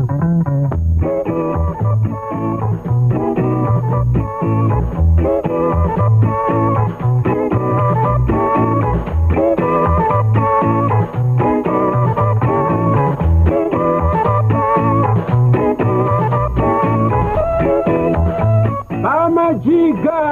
Bamajiga!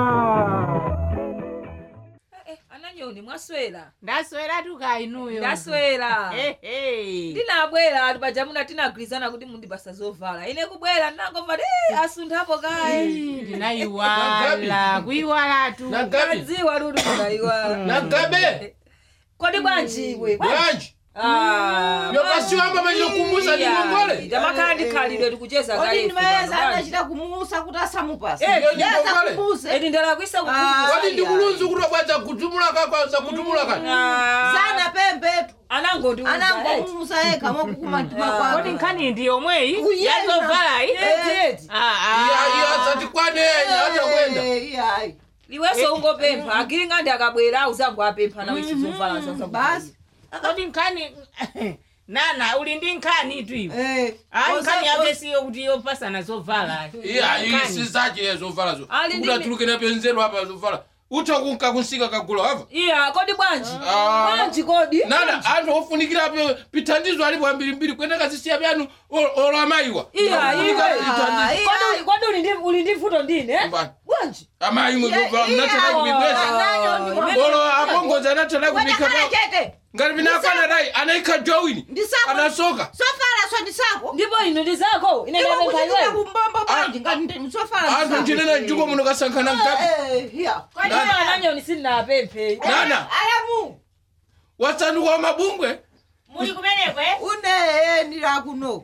Eh, ananyoni mwaswera ndaswera tukainuyo ndaswera Ehe. ndinabwera ati pajamuna tinagwirizana kuti mundipasa zovala ine kubwera ndinangomva "Eh, asunthapo kaye Ii, ndinayiwala kuyiwalatu nagabe adziwa ludi munaiwala nagabe kodi bwanji iwe bwanji yopasiwamba machokumbusa ndingongole tamakhala ndikhalidwe tikucheza Kodi kaye ndimayeza anachita kumusa kuti asamupasa. Eh, Iyo Yeza ndingongole kumuse. eti ndalakwisa Ah. wadi ndikulunzi kuti bwaza kutumula kakwaza kutumula kani Sana pembetu. anangondi Anangomusa yekha mwakukuma mtima Ah. kwake. kodi nkhani ndi yomweyi Kuyenda. yazovalayi Eh. iyo asati kwanenya hata kwenda Eh, iyayi. iwenso ungopempha agiringa ndi akabwera auzango apempha nawe chizovala Basi. kodi nkhani nana uli ndi nkhani tu iwe Eh. ayi Osa- nkhani yake siyo kuti yopasana zovala iya Nkhani. isi zache zovalazo Ali ndi- kuti atulukene penzero apa zovala utha kunka kunsika kagula ava iya kodi bwanji Ah. bwanji kodi nana anthu ofunikira pe- pithandizo alipo ambirimbiri kwene kazisiya pyanu olamayiwa iya iwe Ah, Kodi uli- kodi uli ndi- uli ndi mvuto ndine eh? Mbani. bwanji amayi mwe zovala Iya, mnathala iya. kupipesa Ananyo ndi- olo apongozi anathala kupika Wakakhala chete. ngati pinakwana dai anaikha jowini Ndisako. anasoka Sofala so ndisako. ndipo ino ndi zako ine Iwe ndapempha kuchitira iweyo kumbombo bwanji ngati ndi sofala anthu ndisako. ndinena mchuko muno kasankhana mkapi Eh, iya. kodi Nani? iwe ananyoni sindinapemphe nana Alamu. wasanduka wa mabumbwe muli kumeneko eh? Une ndira kuno.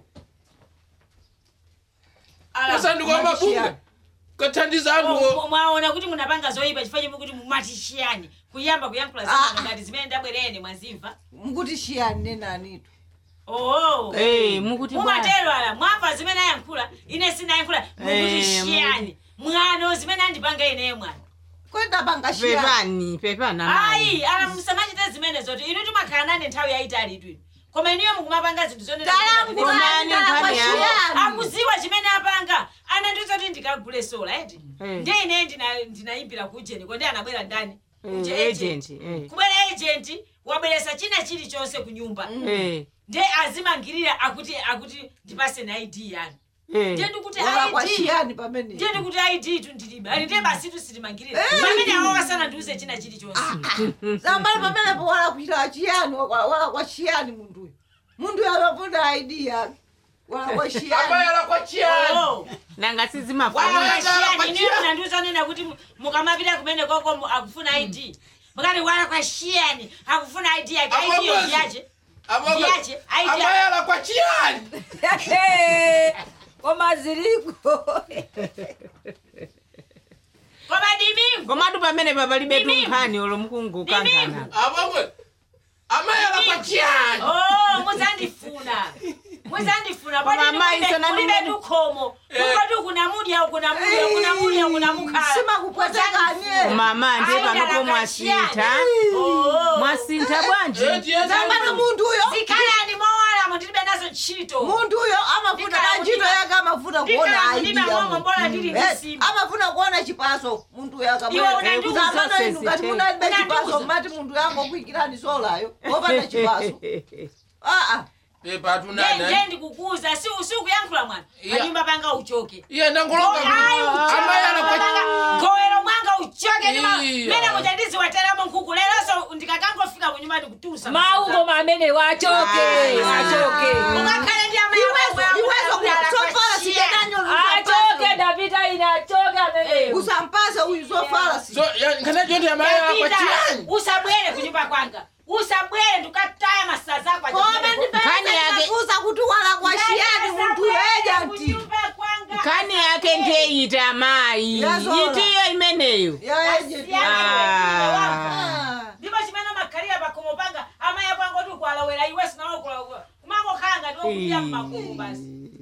Ala, wasanduka wa mabumbwe kathandiza anthu mwa- o- mwaona kuti munapanga zoyipa chifukwa chimwe kuti mumatishiyani kuyamba kuyankhula Ah. zina ngati zimene ndabwerene mwazimva Mukuti shiyani nenanitu. oo Eh, mukuti bwana. mumatero ala mwamva zimene ayankhula ine sinayankhula mukutishiyani mwano zimene andipanga ineyo mwana Kwenda panga shiyani. pepani pepana ayi ala musamachite zimene zoti inu timakhala nane nthawi yayitali itwini koma inuyo mukumapanga zinthu Talangu Komani kwanda kwa nkhani yanu. shiyani. akuziwa chimene apanga anandiuza kuti ndikagule sola eti Eh. ndi ine ndina- ndinayimbira ku ujeni kodi anabwera ndani Uje agent eh. kubwera agent wabweresa china chilichonse ku nyumba Eh, nde azimangirira akuti akuti ndipase na id yanu eh. ndiye ndikuti Wala kwa id shiyani pamene. ndiye ndikuti id tu ndilibe ali ndiye basi tu sitimangirira pamene awo wasana ndiuze china chilichonse Zambali pamene po wala kuita chiyani wala wala kwa shiyani munduyo. Munduyo amafuna ID yake. Wala kwa shiyani. amayala kwa chiyani Oh. nanga sizimafuna wala iniyo munandiuza nena kuti mu- mukamapita kumene koko mu- akufuna id mukati wala kwa shiyani akufuna id yake id yo Amabozi. ndiyache Amabozi. Ndiyache, ID yake. amayala kwa chiyani koma ziliko koma dimingu komatu pamene papalibe Mimi. tunkhani olo mukungukangana amamwe amayala kwa chiyani Oh, muzandifuna muzandifuna Koma amayi sona mulibe nimene- tukhomo kukoti kuna mudya kuna mudya kuna mudya kuna mukhala Simakupwetekanye. mama ndiye Ayi, panopo ndalakashiyani. mwasintha Oh. mwasintha bwanji Eti, eti, Zambali eti. munduyo. zikhalani mowalamo ndilibe nazo ntchito Munduyo amafuna Ndikala ntchito kuti- yake amafuna kuona ndikhala ID ndilibe yake. momwe mbola ndili Eh, ndisimba amafuna kuona chipaso muntu yake Iwe unandiuza zamano inu ngati sese. munalibe chipaso Unandiuza. mati muntu yango kuikirani solayo wopanda chipaso aa pepa tunana nje ndikukuza si usikuyankhula mwana Iya. panyumba panga uchoke iye ndangoloka Ayi, uchoke. amayala kwa gowero mwanga uchoke ndima- Iya. mene mujandizi wateramo nkhuku leronso ndikakangofika kunyumba ndikutusa mawu koma amene wachoke wachoke ungakhale ndi iwezo sofala sijenanyo achoke ndapita ine achoke ameneyo usampase uyu sofala si so ya- nkana chonde amayala kwa chiyani usabwere kunyumba kwanga usabwere ndikataya masa zako koma Kani yake- ndipeakuza kuti wala kwa shiyani muntu ejanti nkhani yake ndiye ite amayi Yazola. itiyo imeneyo ya ejenti Ah. ndipo chimene makhalira pakhomo panga amaya kwangu oti ukwalawera iwe sinalokula kumangokhala ngati wokuya mmakumu basi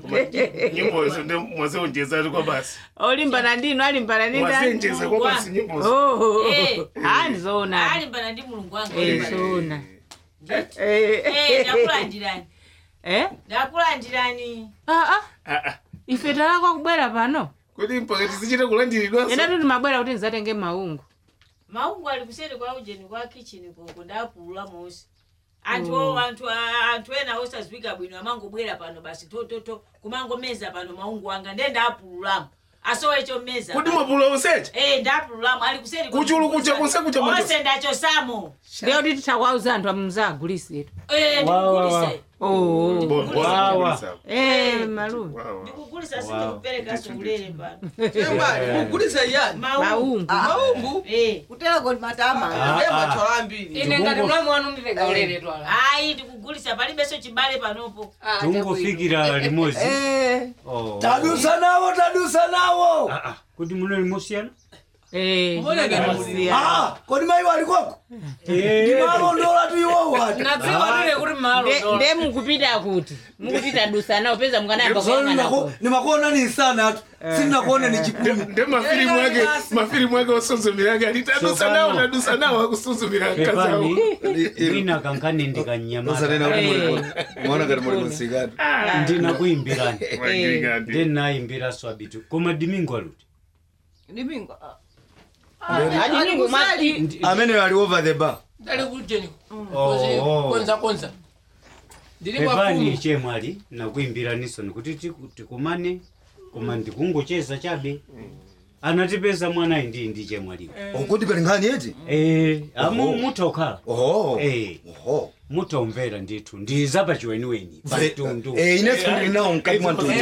nyimbo izo ndi mwaziunjezatu kwa basi olimbana ndinu alimbana ndi ndani mwaziunjeza kwa basi nyimbozo Oh, Eh. ah ndizoona alimbana ndi mulungu wanga Eh, olimbana. zoona Eh, ndakulandirani eh ndakulandirani ah ah Ah, ah. ife talakwa kubwera pano kuti mpaka tizichite kulandiridwanso ena tuti mabwera kuti ndizatenge maungu maungu ali kuseri kwa ujeni kwa kichini koko ndapulula mosi anthu o anthu a- anthu ena osazwika bwino amangobwera pano basi tototo kumangomeza pano maungu anga nde ndapululamo asowecho mmeza kuti mwapula onsecha Eh, ndapululamo ali kuseri kwa- Kuchulu kucha konse kucha mwacho. onse ndachosamo ndiye kuti titakwauza anthu amuzagulisitu Eh, Wa, wa, wa. ndikugulise oh Wawa. eh malume ndikugulisa sindikuperekaso ulere pano Chemwali, kugulisa yani maungu maungu maumbu Eh, kutera kodi matama Ah, ndiye ah. machola ambiri ine ngati mlamu wanu nditenga ulere twala ayi ndikugulisa palibenso chibale panopo tungofikira limodzi Eh, Oh. tadusa nawo tadusa nawo Ah, ah, kuti muno limosiyana eh Mbona ngati masiya. Ah, kodi mayi wali kwako ndimalondola tu iwowo ati nadziwa tile kuti malo Nde- nde mukupita kuti mukupita dusa nawo peza mukanayamba Zolo kuyang'ana nimako- ko. nimakuona ni sana tu sindinakuone ni chipumi nde mafilimu ake mafilimu ake osonzomera ati tadusa nawo Sopano. tadusa nawo akusonzomera pepani kazawo wina kankane ndikanyamata mwana ngati muli musikatu ndinakuyimbirani nde nayimbiraso abitu koma dimingo aluti ndipinga Adi ningu ma- Ndi- amene ali over the bar ndali kujeni Oh. konza konza ndili pepani kwafumu chemwali nakuyimbiraniso nikuti tiku- tikumane koma ndikungocheza chabe anatipeza mwanayi ndi ndi chemwaliwo ukuti pali nkhani eti Eh, amu mutokhala oho Eh. oho mutomvera ndithu ndiza pachiweniweni patundu Eh, inenso ndili nawo mkati mwa mtundu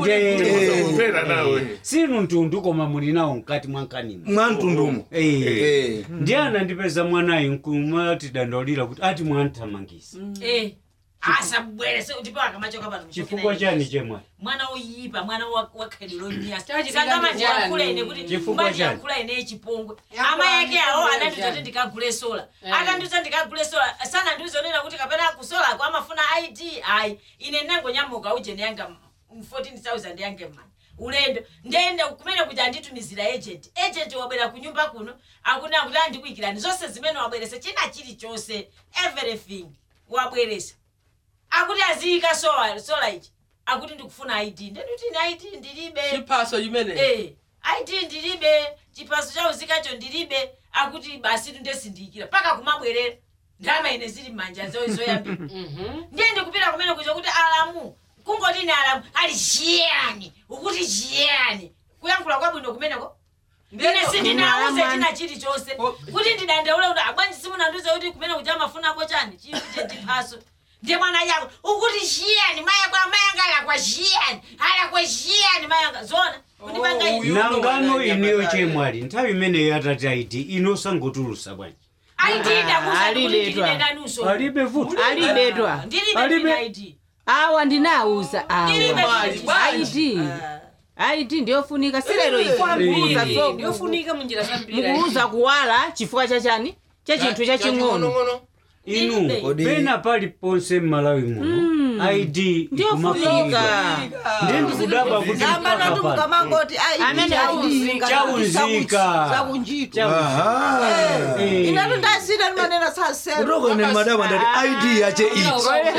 mvera nawo sinu mtundu koma muli nawo mkati mwa nkanimu mwa mtundumo Eh. Eh. ndiye anandipeza mwanayi nkumati dandolira kuti ati mwanthamangisa Eh, asabwerese ndipo akamachoka pano chifukwa chani chemwali mwana oyipa mwana wa- wakhaliro nyasa Chachi sanga manje ndikati yankhula chani? ine kuti Chifukwa manje chani? yankhula ine chipongwe Yankhula ama yake awo chani? anandiuza kuti ndikagule sola Eh. akandiuza ndikagule sola sanandiuza onena kuti kapena kusola ako amafuna id ayi ine ndinangonyamuka ujeni yanga m- 14000 yange mani ulendo ndenda kumene kuti anditumizira agent agent wabwera kunyumba kuno akuti akuti andikuyikirani zonse zimene wabweresa china chilichonse everything wabweresa akuti aziyika sola sola ichi akuti ndikufuna id ndenduti ine id ndilibe chiphaso chimene Eh, id ndilibe chiphaso cha uzikacho ndilibe akuti basi tundesindikira paka kumabwerera ndalama ine zili mmanja zo- zoyambira ndiye ndikupita kumene kucho kuti alamu kungoti ine alamu ali chiyani ukuti chiyani kuyankhula kwabwino kumeneko ine sindinauze china chilichonse kuti ndidandaule kuti abwanji simunandiuze kuti kumene kuja amafunako chani chipite chiphaso ndiye mwana yako ukuti chiyani mayako amayanga alakwa chiyani alakwa chiyani mayanga zona kundipanga ine nangano ineyo chemwali nthawi imeneyo atati aiti inosangotulusa bwanji ayitinda alidetwa. kuzakulitinendanuso alibe vuto alibetwa ndilibe Alibe. ndina id awa ndinauza Ndilibe awa chiti. aiti aiti ndiyofunika silero ifuuza so ndiofunika munjira zambiri mukuuza kuwala chifukwa chachani cha chinthu chaching'ono inu Ndilibe. pena pali ponse mmalawi muno id ndiyofunika ikumafunika ndi ndikudabwa kuti Gamba mpaka natu pano mukamangoti ai Amene chaunzika chaunzika. chakunjito aha Eh. inatu ndasita ndimanena sasero kutoko ine madaba ndati id yache ichi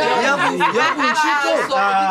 yakunchito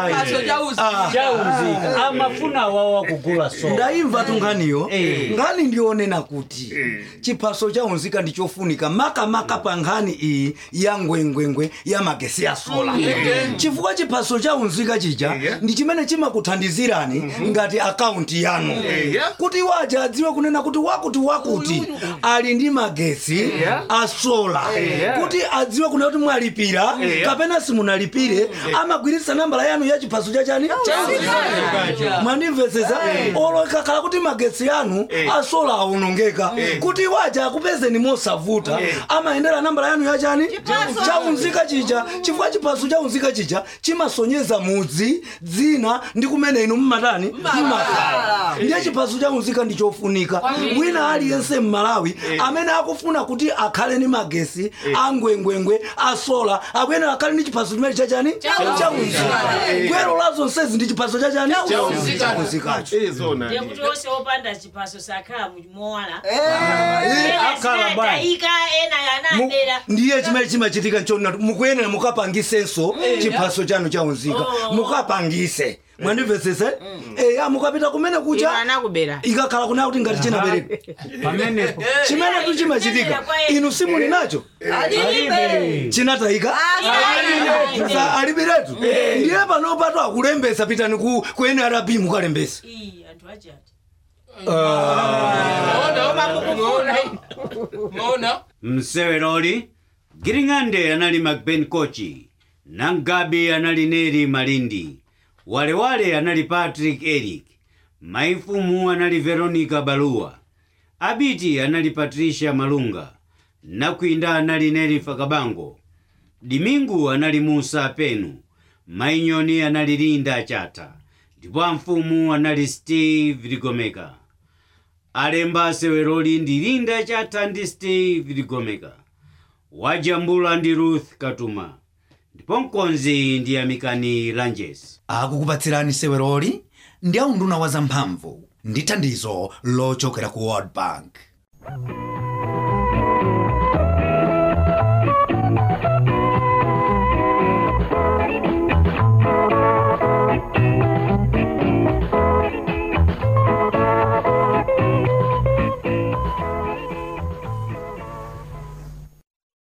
chaunzika amafuna wawa kugula so ndayimva tunkhaniyo Eh. nkhani ndionena kuti chiphaso chaunzika ndichofunika makamaka pa nkhani iyi ya ngwengwengwe ya magesi ya sola chifukwa chiphaso chaunzika chija ndi chimene chimakuthandizirani ngati akaunti yanu kuti waja adziwe kunena kuti wakuti wakuti ali ndi magesi a sola kuti adziwe kunena kuti mwalipira kapena simunalipire amagwiritsa nambala yanu ya chiphaso chachani mwandimvesesa olo ikakhala kuti magesi yanu asola awonongeka kuti waja akupezeni mosavuta amayendera nambala yanu yachani chaunzika chija chifukwa chiphaso chaunzika chija chimasonyeza mudzi dzina ndi kumene inu mmatani mmakhala ndiye chiphaso chaunzika ndichofunika wina aliyense mmalawi amene akufuna kuti akhale ndi magesi angwengwengwe asola akuyenera akhale ndi chiphaso chimene chachani chaunzika gwero la zonsezi ndi chiphaso chachani Chaunzika. chaunzikacho Eh, zona ndiye kuti onse opanda chipaso sakhala mumowala akhala bwana tayika ena Mu- yanadera ndiye chimene chimachitika nchona mukuyenera mukapangisenso chiphaso chanu chaunzika Oh. mukapangise mwandimvetsese eya mukapita kumene iwo kucha anakubera ikakhala kuna kuti ngati chinabereka pamenepo chimene tu chimachitika inu simuli nacho alibe chinatayika Sa- alibiretu ndiye panopato akulembesa pitani ku ku nrb mukalembesa iyi anthu achati mona mseweroli giring'ande anali macben kochi nangabi anali neri malindi walewale anali patrick eric maifumu anali veronica baluwa abiti anali patricia malunga nakwinda anali neri fakabango dimingu anali musa penu mainyoni anali linda chata ndipo amfumu anali steve ligomeka alemba seweroli ndi linda chata ndi steve ligomeka wajambula ndi ruth katuma ndipo mkonzi ndi amikani lanjes akukupatsirani seweroli ndi aunduna wa zamphamvu ndi thandizo lochokera ku world bank